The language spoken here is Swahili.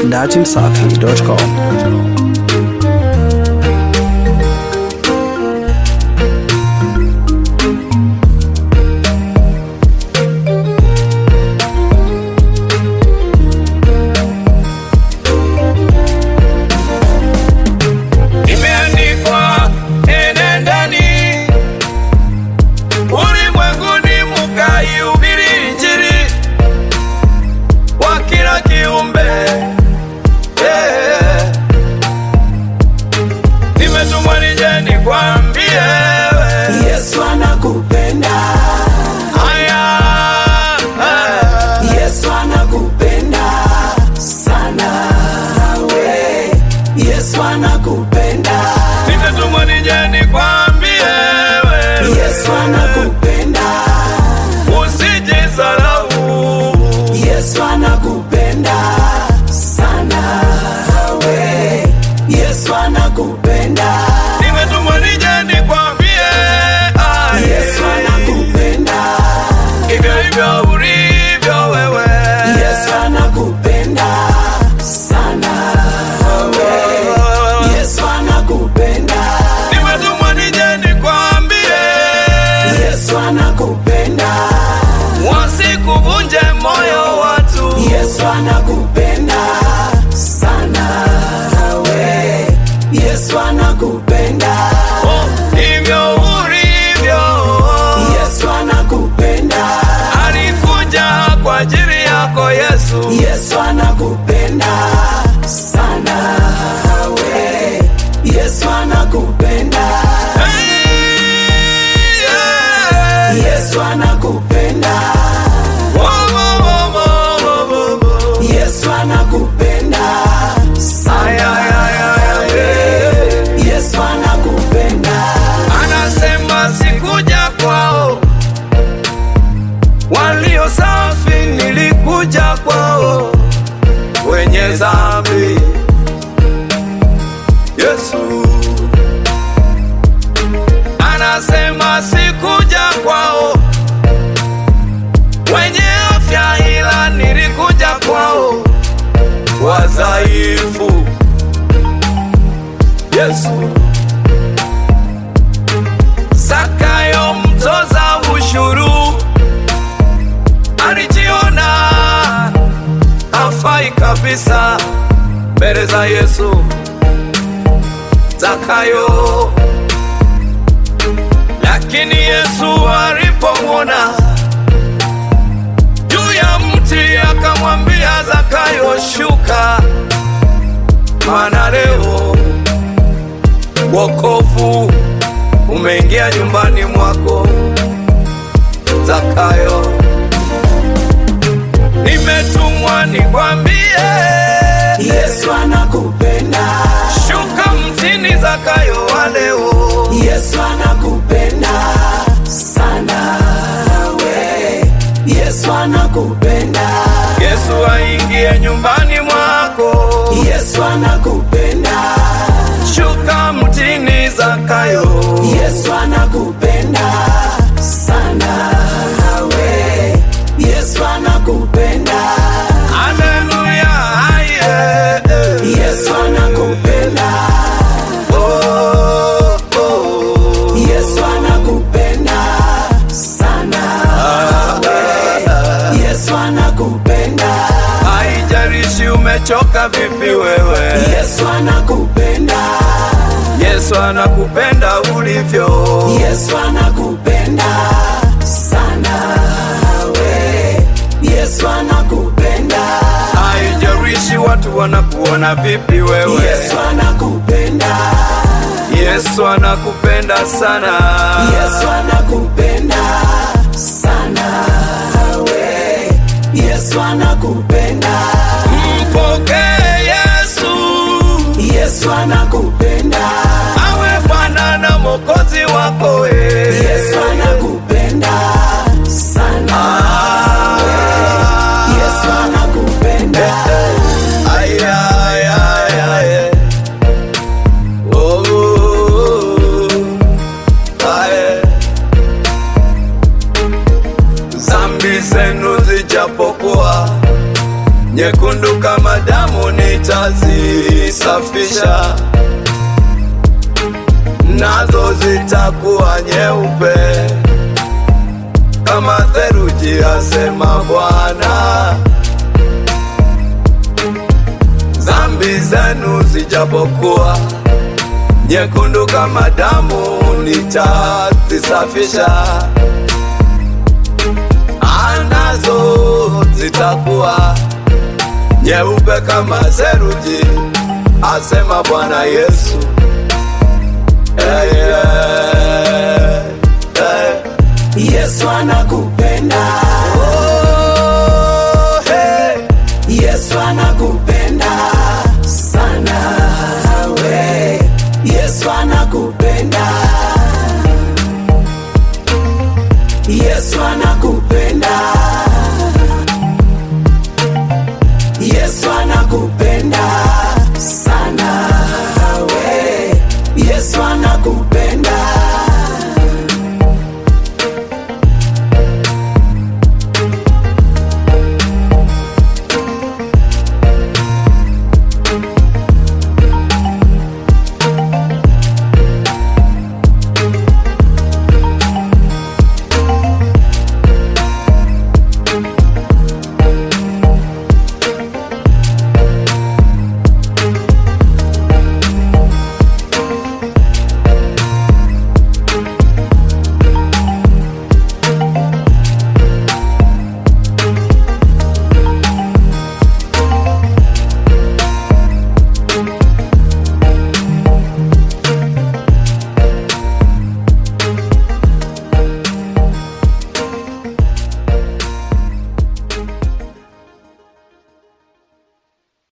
datimsafi.com. Imeandikwa, enendeni ulimwenguni mukaihubiri Injili kwa kila kiumbe. Eh. Nimetumwa nije nikwambie wewe. Yesu anakupenda, Haya, eh. Yesu anakupenda sana we. Yesu anakupenda, Nimetumwa nije nikwambie wewe. Yesu anakupenda, Usijidharau. Yesu anakupenda sana we. Yesu anakupenda, Nimetumwa nije nikwambie ah, Yesu anakupenda, hivyo hivyo ulivyo wewe. Yesu anakupenda sana we. Yesu anakupenda, Nimetumwa nije nikwambie Yesu anakupenda, wasikuvunje moyo watu. Yesu anakupenda sana we. Yesu anakupenda, Oh, hivyo ulivyo. Yesu anakupenda, Alikuja kwa ajili yako Yesu. Yesu anakupenda sana we. Yesu anakupenda, Hey, yeah. Yesu anakupenda, Oh, oh, oh, oh, oh, oh, oh. Yesu anakupenda Ay, sana ay, ay, ay, ay, yeah. Yesu anakupenda, anasema sikuja kwao walio safi, nilikuja kwao wenye dhambi. Yesu anasema sikuja kwao wenye afya, ila nilikuja kwao wadhaifu. Yesu Zakayo mtoza ushuru alijiona hafai kabisa mbele za Yesu. Zakayo, lakini Yesu alipomwona juu ya mti akamwambia Zakayo, shuka, maana leo wokovu umeingia nyumbani mwako Zakayo. Nimetumwa nikwambie, Yesu anakupenda, shuka mtini Zakayo wa leo. Yesu anakupenda sana we. Yesu anakupenda, Yesu aingie nyumbani mwako, Yesu anakupenda, shuka mtini Zakayo. Yesu anakupenda sana we. Yesu anakupenda, Haleluya, aye. Yesu anakupenda, Oh, oh. Yesu anakupenda sana we. Yesu anakupenda, Haijalishi umechoka vipi wewe, Yesu anakupenda, Yesu anakupenda ulivyo. Yesu anakupenda sana we. Yesu anakupenda, Haijalishi watu wanakuona vipi wewe, Yesu anakupenda, Yesu anakupenda sana. Yesu anakupenda sana we. Yesu anakupenda, Mpokee Yesu Yesu anakupenda, awe Bwana na Mwokozi wako we. Yesu anakupenda sana we. Yesu anakupenda, Ay, ay, ay, ay. Oh, oh, oh. Ay. nyekundu kama damu nitazisafisha, nazo zitakuwa nyeupe kama theluji, asema Bwana. Dhambi zenu zijapokuwa nyekundu kama damu, nitazisafisha, anazo zitakuwa nyeupe kama theluji, asema Bwana Yesu. Hey, yeah, hey. Yesu anakupenda, Oh, hey. Yesu anakupenda.